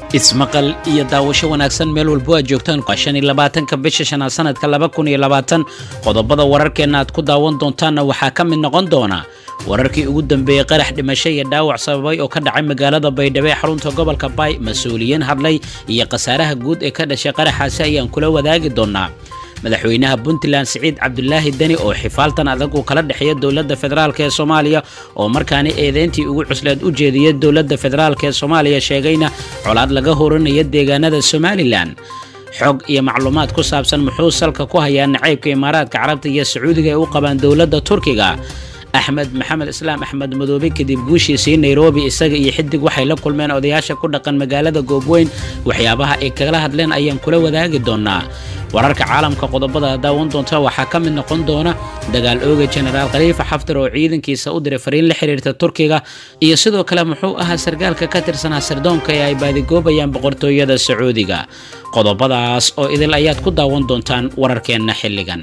ismaqal iyo daawasho wanaagsan meel walbo aad joogtaan waa shan iyo labaatanka bisha shanaad sanadka laba kun iyo labaatan qodobada wararkeenna aad ku daawan doontaanna waxaa ka mid noqon doona wararkii ugu dambeeyey qarax dhimasho iyo dhaawac sababay oo ka dhacay magaalada baydhabo ee xarunta gobolka baay mas-uuliyiin hadlay iyo khasaaraha guud ee ka dhashay qaraxaasi ayaan kula wadaagi doonaa madaxweynaha puntland siciid cabdulaahi deni oo xifaaltan adag uu kala dhexeeya dowladda federaalk ee soomaaliya oo markaani eedeyntii ugu cusleed u jeediyay dowladda federaalk ee soomaaliya sheegayna colaad laga horanaya deegaanada somalilan xog iyo macluumaad ku saabsan muxuu salka ku hayaa nacaybka imaaraadka carabta iyo sacuudiga ay u qabaan dowladda turkiga axmed maxamed islaam axmed madoobe kadib guushiisii nairobi isaga iyo xidig waxay la kulmeen odayaasha ku dhaqan magaalada goobweyn waxyaabaha ay kagala hadleen ayaan kula wadaagi doonaa wararka caalamka qodobada daawan doonta waxaa ka mid noqon doona dagaal ooga jenaraal khaliifa xaftar oo ciidankiisa u diray fariin la xiriirta turkiga iyo sidoo kale muxuu ahaa sargaalka ka tirsanaa sirdoonka ee ay baadigoobayaan boqortooyada sacuudiga qodobadaas oo idil ayaad ku daawan doontaan wararkeenna xilligan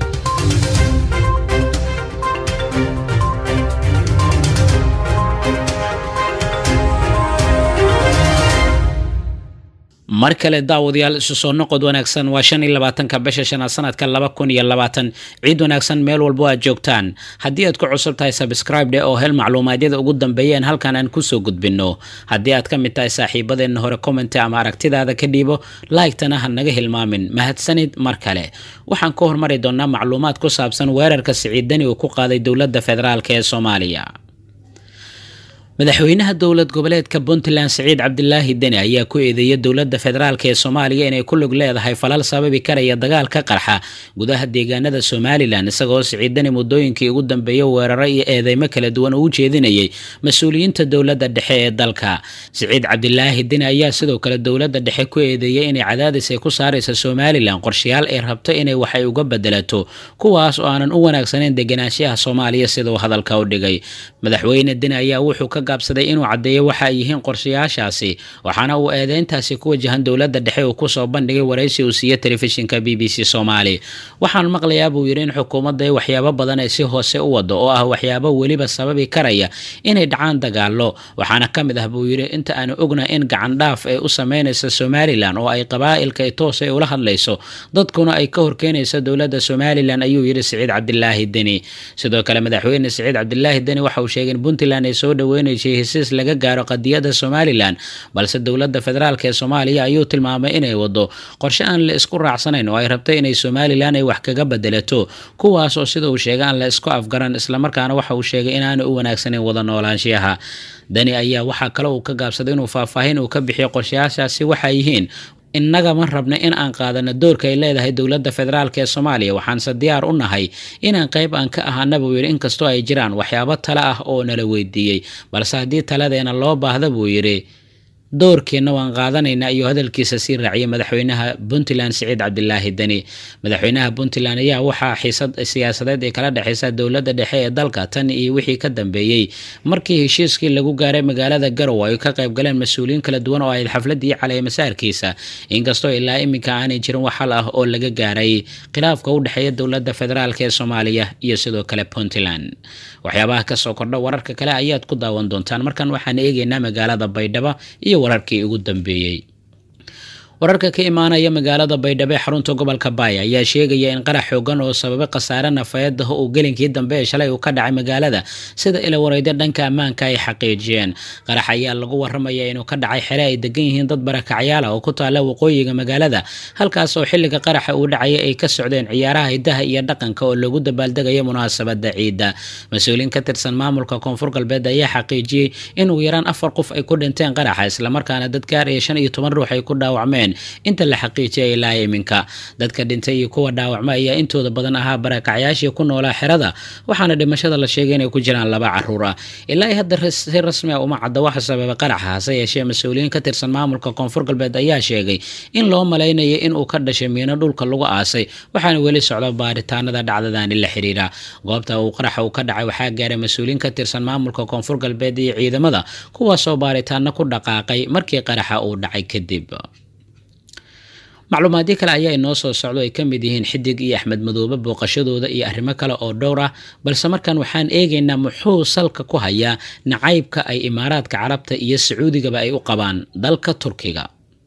mar kale daawadayaal isu soo noqod wanaagsan waa shan iyo labaatanka bisha shanaad sanadka laba kun iyo labaatan ciid wanaagsan meel walbo aad joogtaan haddii aad ku cusub tahay sabscribe dhe oo hel macluumaadyada ugu dambeeyeen halkan aan kusoo gudbinno haddii aad ka mid tahay saaxiibadeenna hore commenti ama aragtidaada ka dhiibo laygtana ha naga hilmaamin mahadsanid mar kale waxaan ku hormari doonaa macluumaad ku saabsan weerarka siciidani uu ku qaaday dowladda federaalk ee soomaaliya madaxweynaha dowlad goboleedka puntland siciid cabdilaahi deni ayaa ku eedeeyay dowladda federaalk ee soomaaliya inay ku lug leedahay falal sababi karaya dagaal ka qarxa gudaha deegaanada somalilan isagoo siciid deni muddooyinkii ugu dambeeyey weeraro iyo eedeymo kala duwan uu jeedinayay mas-uuliyiinta dowladda dhexe ee dalka siciid cabdilaahi deni ayaa sidoo kale dowladda dhexe ku eedeeyay inay cadaadis ay ku saaraysa somalilan qorshayaal ay rabto inay waxay uga bedelato kuwaas oo aanan u wanaagsanayn deganaanshaha soomaaliya siduu hadalka u dhigay madaxweyne deni ayaa wuxuu ka gaabsaday inuu caddeeyo waxa ay yihiin qorshayaashaasi waxaana uu eedeyntaasi ku wajahan dowladda dhexe uu kusoo bandhigay waraysi uu siiye telefishinka b b c soomaali waxaan maqlayaa buu yidhi in xukuumadda ay waxyaabo badan ay si hoose u wado oo ah waxyaabo weliba sababi karaya inay dhacaan dagaallo waxaana ka mid ah buu yidhi inta aanu ogna in gacandhaaf ay u sameynaysa somalilan oo ay qabaa'ilka ay toos ay ula hadlayso dadkuna ay ka horkeenayso dowladda somalilan ayuu yidhi siciid cabdilaahi deni sidoo kale madaxweyne siciid cabdilaahi deni waxa uu sheegay in puntland ay soo dhaweynayso hesiis laga gaaro qadiyadda somalilan balse dowladda federaalk ee soomaaliya ayuu tilmaamay inay wado qorshe aan la isku raacsanayn oo ay rabtay inay somalilan ay wax kaga bedelato kuwaas oo sida uu sheegay aan la isku afgaran islamarkaana waxa uu sheegay inaana u wanaagsanayn wada noolaanshiyaha dani ayaa waxaa kale uu ka gaabsaday inuu faahfaahin uu ka bixiyo qorshayaashaasi waxay yihiin innaga ma rabna in aan qaadano doorka ay leedahay dowladda federaalk ee soomaaliya waxaanse diyaar u nahay inaan qayb aan ka ahaana buu yidhi inkastoo ay jiraan waxyaabo tale ah oo nala weydiiyey balse haddii taladeena loo baahda buu yidhi doorkeenna waan qaadanaynaa iyo hadalkiisa sii raaciyay madaxweynaha puntland siciid cabdilaahi deni madaxweynaha puntland ayaa waxaa xiisad siyaasadeed ee kala dhexeysa dowladda dhexe ee dalka tan iyo wixii ka dambeeyey markii heshiiskii lagu gaaray magaalada garow ay ka qayb galeen mas-uuliyiin kala duwan oo ahayd xafladii caley masaarkiisa inkastoo ilaa iminka aanay jirin wax hal ah oo laga gaaray khilaafka u dhexeeya dowladda federaalk ee soomaaliya iyo sidoo kale puntland waxyaabaha kasoo kordha wararka kale ayaad ku daawan doontaan markan waxaan eegeynaa magaalada baydhabo iyo wararkii ugu dambeeyey wararka ka imaanaya magaalada baydhabo ee xarunta gobolka baay ayaa sheegaya in qarax xoogan oo sababay khasaare nafeed ah uu gelinkii dambe ee shalay uu ka dhacay magaalada sida ila wareyda dhanka ammaanka ay xaqiijiyeen qarax ayaa lagu waramaya inuu ka dhacay xere ay degan yihiin dad barakacyaal ah oo ku taala waqooyiga magaalada halkaas oo xilliga qaraxa uu dhacaya ay ka socdeen ciyaaraha hidaha iyo dhaqanka oo lagu dabaaldegayo munaasabada ciidda mas-uuliyiin ka tirsan maamulka koonfur galbeed ayaa xaqiijiyey in ugu yaraan afar qof ay ku dhinteen qaraxa islamarkaana dad gaar iyo shan iyo toban ruux ay ku dhaawacmeen inta la xaqiijiyay ilaa iminka dadka dhintay iyo kuwa dhaawacma ayaa intooda badan ahaa barakacyaashii ku noolaa xerada waxaana dhimashada la sheegay inay ku jiraan laba caruur ah ilaa hadda si rasmi ah uma cadda waxa sababa qaraxa hase yeeshee mas-uuliyiin ka tirsan maamulka koonfur galbeed ayaa sheegay in loo malaynayo in uu ka dhashay miino dhulka lagu aasay waxaana weli socda baaritaanada dhacdadaani la xiriira goobta uu qaraxa uu ka dhacay waxaa gaaray mas-uuliyiin ka tirsan maamulka koonfur galbeed iyo ciidamada kuwaasoo baaritaano ku dhaqaaqay markii qaraxa uu dhacay kadib macluumaadyo kale ayaa inoo soo socdo ay ka mid yihiin xidig iyo axmed madoobe booqashadooda iyo arrimo kale oo dhowr ah balse markan waxaan eegaynaa muxuu salka ku hayaa nacaybka ay imaaraadka carabta iyo sacuudigaba ay u qabaan dalka turkiga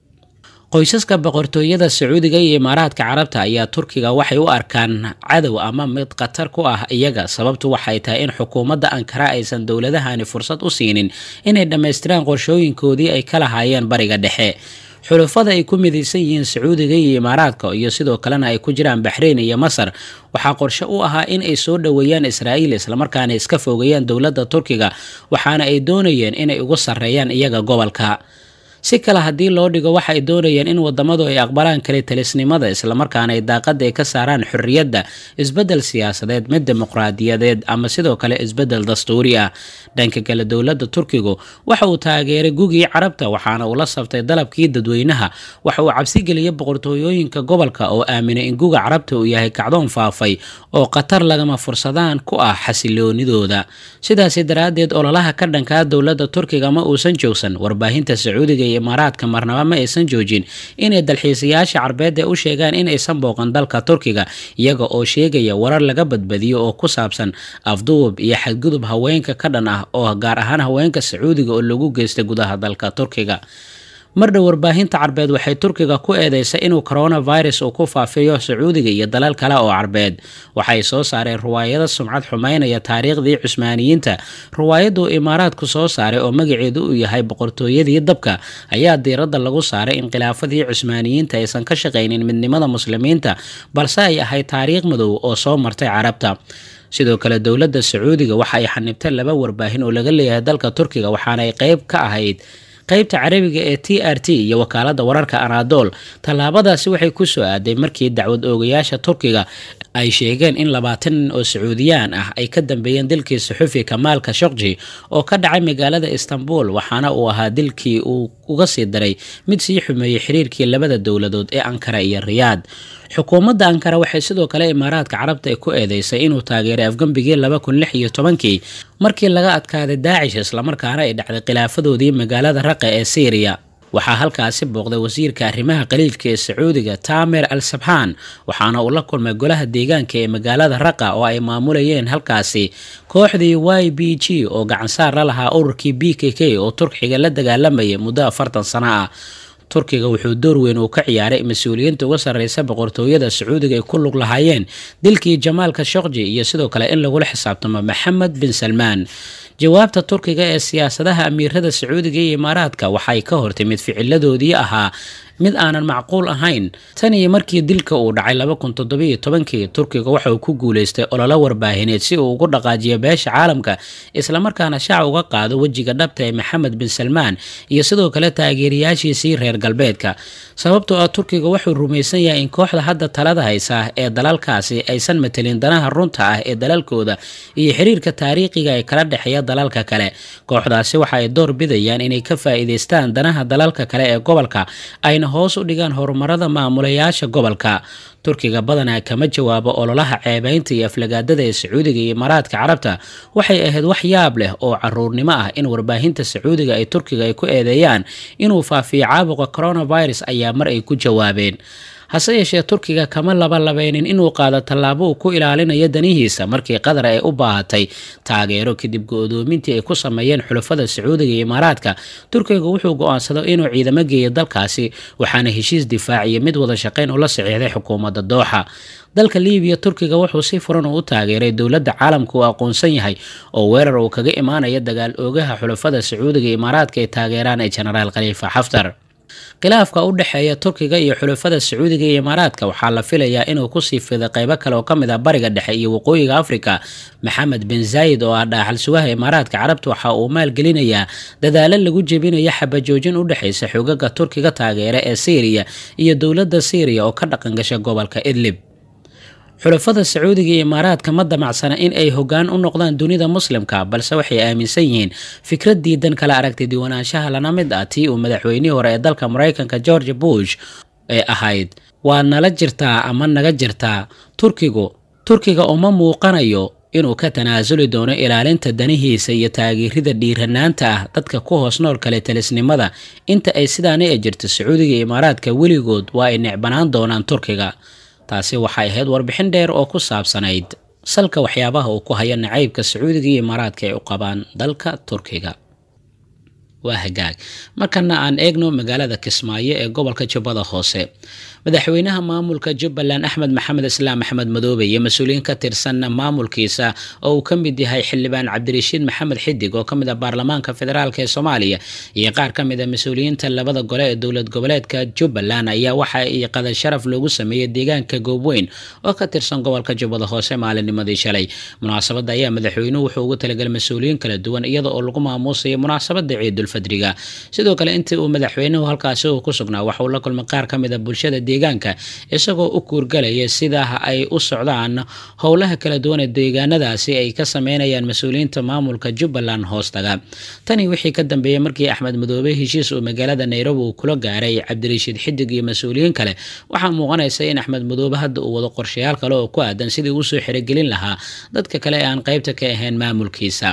qoysaska boqortooyada sacuudiga iyo imaaraadka carabta ayaa turkiga waxay u arkaan cadow ama mid khatar ku ah iyaga sababtu waxay tahay in xukuumadda ankara aysan dowladahani fursad u siinin inay dhammaystiraan qorshooyinkoodii ay ka lahaayeen bariga dhexe xulafada ay ku midaysan yihiin sacuudiga iyo imaaraadka iyo sidoo kalena ay ku jiraan baxreyn iyo masar waxaa qorshe u ahaa in ay soo dhoweeyaan israa'iil islamarkaana iska fogeeyaan dowladda turkiga waxaana ay doonayeen inay ugu sarreeyaan iyaga gobolka si kale haddii loo dhigo waxa ay doonayeen in wadamadu ay aqbalaan kale talisnimada islamarkaana ay daaqada ay ka saaraan xorriyadda isbeddel siyaasadeed mid dimuqraadiyadeed ama sidoo kale isbeddel dastuuri ah dhanka kale dowladda turkigu waxa uu taageeray gugii carabta waxaana uu la sabtay dalabkii dadweynaha waxa uu cabsi geliyay boqortooyooyinka gobolka oo aaminay in guga carabta uu yahay kacdoon faafay oo khatar lagama fursadaan ku ah xasiloonidooda sidaasi daraaddeed ololaha ka dhankaa dowladda turkiga ma uusan joogsan warbaahinta sacuudiga imaaraadka marnaba ma aysan joojin inay dalxiisayaasha carbeed ee u sheegaan in aysan booqan dalka turkiga iyaga oo sheegaya warar laga badbadiyo oo ku saabsan afduub iyo xadgudub haweenka ka dhan ah oo gaar ahaan haweenka sacuudiga oo lagu geystay gudaha dalka turkiga mardhow warbaahinta carbeed waxay turkiga ku eedeysay inuu coronavirus uu ku faafiyo sacuudiga iyo dalal kale oo carbeed waxay soo saareen ruwaayado sumcad xumaynaya taariikhdii cusmaaniyiinta ruwaayaduu imaaraadku soo saaray oo magaceedu uu yahay boqortooyadii dabka ayaa diiradda lagu saaray in khilaafadii cusmaaniyiinta aysan ka shaqaynin midnimada muslimiinta balse ay ahayd taariikh madow oo soo martay carabta sidoo kale dowladda sacuudiga waxa ay xanibtay laba warbaahin oo laga leeyahay dalka turkiga waxaana ay qeyb ka ahayd qaybta carabiga ee t r t iyo wakaalada wararka anadol tallaabadaasi waxay ku soo aaday markii dacwad oogayaasha turkiga ay sheegeen in labaatan nin oo sacuudiyaan ah ay ka dambeeyeen dilkii saxufi kamaal kashokji oo ka dhacay magaalada istanbul waxaana uu ahaa dilkii uu uga sii daray mid sii xumeeyey xiriirkii labada dowladood ee ankara iyo riyaad xukuumadda ankara waxay sidoo kale imaaraadka carabta ay ku eedeysay inuu taageeray afgembigii laba kun lix iyo tobankii markii laga adkaaday daacish islamarkaana ay dhacday khilaafadoodii magaalada raqa ee syriya waxaa halkaasi booqday wasiirka arrimaha qaliilka ee sacuudiga tamer al sabxaan waxaana uu la kulmay golaha deegaanka ee magaalada raqa oo ay maamulayeen halkaasi kooxdii y b g oo gacansaar la lahaa ururkii b k k oo turkiga la dagaalamayay muddo afartan sano ah turkiga wuxuu door weyn uu ka ciyaaray mas-uuliyiinta uga sarreysa boqortooyada sacuudiga ay ku lug lahaayeen dilkii jamaal kashokji iyo sidoo kale in lagula xisaabtamo maxamed bin salmaan jawaabta turkiga ee siyaasadaha amiirada sacuudiga iyo imaaraadka waxay ka hortimid ficiladoodii ahaa mid aanan macquul ahayn tan iyo markii dilka uu dhacay laba kun toddobiyo tobankii turkiga waxa uu ku guulaystay ololo warbaahineed si uu ugu dhaqaajiyo beesha caalamka islamarkaana shaac uga qaado wejiga dhabta ee maxamed bin salmaan iyo sidoo kale taageerayaashiisii reer galbeedka sababtoo ah turkiga wuxuu rumaysan yahay in kooxda hadda talada haysa ee dalalkaasi aysan matelin danaha runta ah ee dalalkooda iyo xiriirka taariikhiga ee kala dhexeeya dalalka kale kooxdaasi waxa ay door bidayaan inay ka faa'iidaystaan danaha dalalka kale ee gobolka ayna hoos u dhigaan horumarada maamulayaasha gobolka turkiga badanaa kama jawaabo ololaha ceebeynta iyo aflagaadada ee sacuudiga iyo imaaraadka carabta waxay ahayd wax yaab leh oo caruurnimo ah in warbaahinta sacuudiga ay turkiga ay ku eedeeyaan inuu faafiyo caabuqa coronavirus ayaa mar ay ku jawaabeen hase yeeshee turkiga kama labalabeynin inuu qaado tallaabo uu ku ilaalinayo danihiisa markii qatar ay u baahatay taageero kadib go-doomintii ay ku sameeyeen xulafada sacuudiga iyo imaaraadka turkiga wuxuu go-aansaday inuu ciidamo geeyo dalkaasi waxaana heshiis difaaciyo mid wada shaqeyn ula saxiixday xukuumadda dooxa dalka libiya turkiga wuxuu si furan u taageeray dowladda caalamka uu aqoonsan yahay oo weerar uu kaga imaanaya dagaal oogaha xulafada sacuudiga iyo imaaraadka ay taageeraan ee jenaraal khaliifa xaftar khilaafka u dhexeeya turkiga iyo xulafada sacuudiga iyo imaaraadka waxaa la filayaa inuu kusii fiday qeybo kale oo ka mid ah bariga dhexe iyo waqooyiga afrika maxamed bin zaayid oo ah dhaaxal sugaha imaaraadka carabta waxa uu maalgelinayaa dadaalo lagu jebinayo xabajoojin u dhexaysa xogaga turkiga taageera ee syriya iyo dowladda syriya oo ka dhaqan gasha gobolka idlib xulafada sacuudiga iyo imaaraadka ma damacsana in ay hoggaan u noqdaan dunida muslimka balse waxay aaminsan yihiin fikrad diidan kala aragti diwanaanshaha lana mid ah tii uu madaxweynihii hore ee dalka maraykanka george bush ee ahayd waa nala jirtaa ama naga jirtaa turkigu turkiga uma muuqanayo inuu ka tanaasuli doono ilaalinta danihiisa iyo taageerida dhiiranaanta ah dadka ku hoos nool kale talisnimada inta ay sidaani ay jirto sacuudiga iyo imaaraadka weligood waa ay necbanaan doonaan turkiga taasi waxay ahayd warbixin dheer oo ku saabsanayd salka waxyaabaha uu ku hayo nacaybka sacuudiga iyo imaaraadka ay u qabaan dalka turkiga waa hagaag markana aan eegno magaalada kismaayo ee gobolka jubbada hoose madaxweynaha maamulka jubbaland axmed maxamed islaam axmed madoobe iyo mas-uuliyiin ka tirsan maamulkiisa oo uu ka mid yahay xildhibaan cabdirashiid maxamed xidig oo kamid ah baarlamaanka federaalk ee soomaaliya iyo qaar ka mid a mas-uuliyiinta labada gole ee dowlad goboleedka jubbaland ayaa waxa ay qadar sharaf loogu sameeyey deegaanka goobweyn oo ka tirsan gobolka jubbada hoose maalinnimadii shalay munaasabadda ayaa madaxweynuhu wuxuu ugu talagalay mas-uuliyiin kala duwan iyada oo lagu maamuusayo munaasabada ciidulfadriga sidoo kale intii uu madaxweynuhu halkaasi uu ku sugnaa waxauu la kulmay qaar ka mid a bulshada deegaanka isagoo u kuurgalaya sida ay u socdaan howlaha kala duwan ee deegaanadaasi ay ka sameynayaan mas-uuliyiinta maamulka jubbaland hoostaga tani wixii ka dambeeyey markii axmed madoobe heshiis uu magaalada nairobi uu kula gaaray cabdirashiid xidig iyo mas-uuliyiin kale waxaa muuqanaysa in axmed madoobe hadda uu wado qorshayaal kale oo ku aadan sidii uusoo xerogelin lahaa dadka kale ee aan qaybta ka ahayn maamulkiisa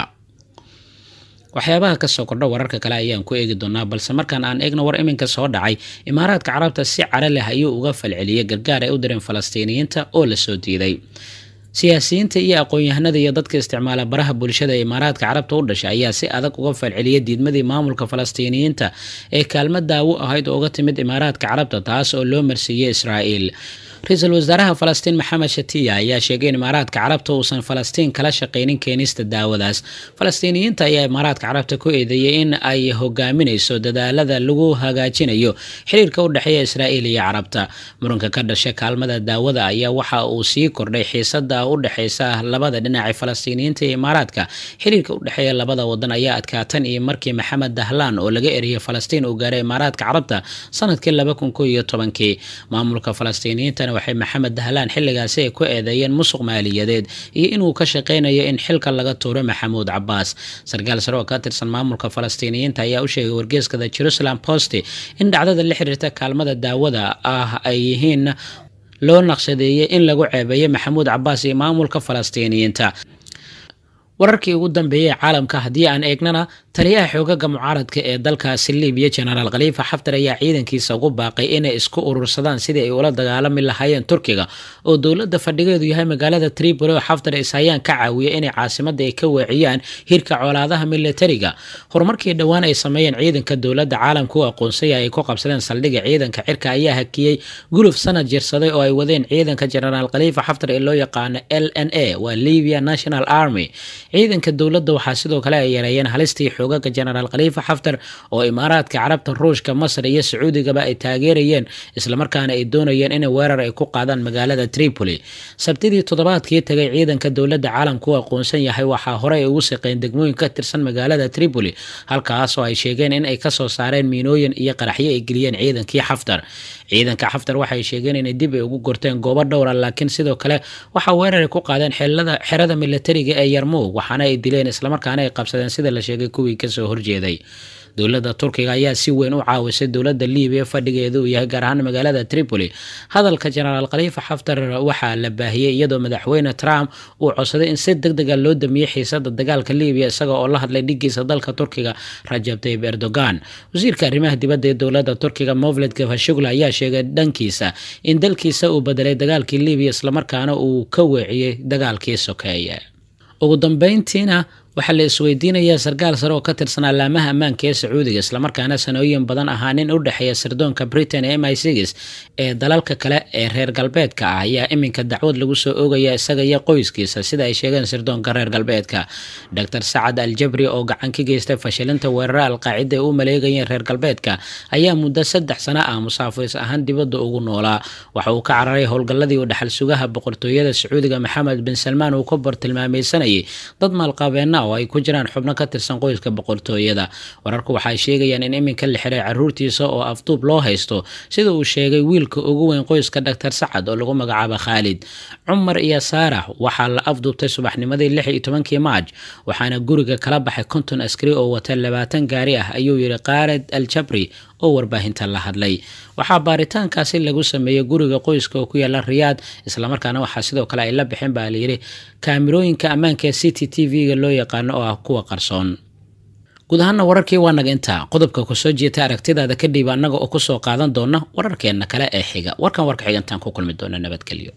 waxyaabaha kasoo kordha wararka kale ayaan ku eegi doonaa balse markaan aan eegno war iminka soo dhacay imaaraadka carabta si caro leh ayuu uga falceliyey gargaar ay u direen falastiiniyiinta oo lasoo diiday siyaasiyiinta iyo aqoon-yahanada iyo dadka isticmaala baraha bulshada ee imaaraadka carabta u dhashay ayaa si adag uga falceliyay diidmadii maamulka falastiiniyiinta ee kaalmo daawo ahayd oo uga timid imaaraadka carabta taas oo loo marsiiyey israa'iil ra-iisul wasaaraha falastiin maxamed shatiya ayaa sheegay in imaaraadka carabta uusan falastiin kala shaqaynin keenista daawadaas falastiiniyiinta ayaa imaaraadka carabta ku eedeeyey in ay hogaaminayso dadaalada lagu hagaajinayo xiriirka u dhexeeya israa'iil iyo carabta muranka ka dhasha kaalmada daawada ayaa waxa uu sii kordhay xiisada u dhexeysa labada dhinaca falastiiniyiinta iyo imaaraadka xiriirka u dhexeeya labada wadan ayaa adkaatan iyo markii maxamed dahlaan oo laga eriyay falastiin uu gaaray imaaraadka carabta sanadkii laba kun ko iyo tobankii maamulka falastiiniyiinta waxay maxamed dahlaan xilligaasi ay ku eedeeyeen musuq maaliyadeed iyo inuu ka shaqeynayo in xilka laga tuuro maxamuud cabaas sarkaal sare oo ka tirsan maamulka falastiiniyiinta ayaa u sheegay wargeeskada jerusalem post in dhacdada la xiriirta kaalmada daawada ah ay yihiin loo naqshadeeyey in lagu ceebeeyo maxamuud cabaas iyo maamulka falastiiniyiinta wararkii ugu dambeeyey caalamka haddii aan eegnana taliyaha xoogaga mucaaradka ee dalkaasi libiya genaraal khaliifa xaftar ayaa ciidankiisa ugu baaqay inay isku urursadaan sidii ay ula dagaalami lahaayeen turkiga oo dowladda fadhigeedu yahay magaalada tripoli oo xaftar ishayaan ka caawiya inay caasimada ay ka weeciyaan hirka colaadaha militariga horumarkii dhowaan ay sameeyeen ciidanka dowladda caalamka u aqoonsaya ay ku qabsadeen saldhigga ciidanka cirka ayaa hakiyey guluf sanad jirsaday oo ay wadeen ciidanka genaraal khaliifa xaftar ee loo yaqaano l n a waa libya national army ciidanka dowladda waxaa sidoo kale ay yareeyeen halistii xoogaga genaraal khaliifa xaftar oo imaaraadka carabta ruushka masar iyo sacuudigaba ay taageerayeen islamarkaana ay doonayeen inay weerar ay ku qaadaan magaalada tripoli sabtidii toddobaadkii tagay ciidanka dowladda caalamka u aqoonsan yahay waxaa horey ay ugu saqeen degmooyin ka tirsan magaalada tripoli halkaasoo ay sheegeen in ay kasoo saareen miinooyin iyo qaraxyo ay geliyeen ciidankii xaftar ciidanka xaftar waxay sheegeen inay dib ay ugu gorteen goobo dhowra laakiin sidoo kale waxaa weerar ay ku qaadeen xerada militariga ee yarmuug waxaana ay dileen islamarkaana ay qabsadeen sida la sheegay kuwii kasoo horjeeday dowladda turkiga ayaa si weyn u caawisay dowladda libiya fadhigeedu uu yahay gaar ahaan magaalada tripoli hadalka genaraal khaliifa xaftar waxaa la baahiyey iyadoo madaxweyne trump uu codsaday in si deg dega loo damiyey xiisada dagaalka libiya isaga oo la hadlay dhigiisa dalka turkiga rajab tayib erdogan wasiirka arrimaha dibadda ee dowladda turkiga movled gafashugla ayaa sheegay dhankiisa in dalkiisa uu bedelay dagaalkii libiya islamarkaana uu ka weeciyey dagaalkii sokeeye ugu dambeyntiina waxaa la isweydiinayaa sarkaal sare oo ka tirsan allaamaha ammaanka ee sacuudiga islamarkaana sanooyin badan ahaa nin u dhexeeya sirdoonka britain ee m i six ee dalalka kale ee reer galbeedka ah ayaa iminka dacwad lagu soo oogaya isaga iyo qoyskiisa sida ay sheegeen sirdoonka reer galbeedka dor sacad al jabri oo gacan ka geystay fashilinta weerara alqaacida ee u maleegayeen reer galbeedka ayaa muddo saddex sano ah musaafis ahaan dibadda ugu noolaa waxa uu ka cararay howlgalladii u dhexal sugaha boqortooyada sacuudiga maxamed bin salmaan uu ka bartilmaamaysanayay dad maalqabeena oo ay ku jiraan xubno ka tirsan qoyska boqortooyada wararku waxay sheegayaan in iminka la xiray caruurtiisa oo afduub loo haysto sida uu sheegay wiilka ugu weyn qoyska dhaktar sacad oo lagu magacaabo khaalid cumar iyo saarax waxaa la afduubtay subaxnimadii lix iyo tobankii maaj waxaana guriga kala baxay konton askari oo wata labaatan gaari ah ayuu yidhi khaalid al jabri oo warbaahinta la hadlay waxaa baaritaankaasi lagu sameeyey guriga qoyska oo ku yaala riyaad islamarkaana waxaa sidoo kale ay la bixeen baa layidhi kaamirooyinka ammaanka ee c t t v-ga loo yaqaano oo ah kuwa qarsoon guud ahaana wararkii waa naga intaa qodobka kusoo jeeta aragtidaada ka dhiiba annaga oo kusoo qaadan doona wararkeenna kale ee xiga warkan warka xigantaan ku kulmi doona nabadgelyo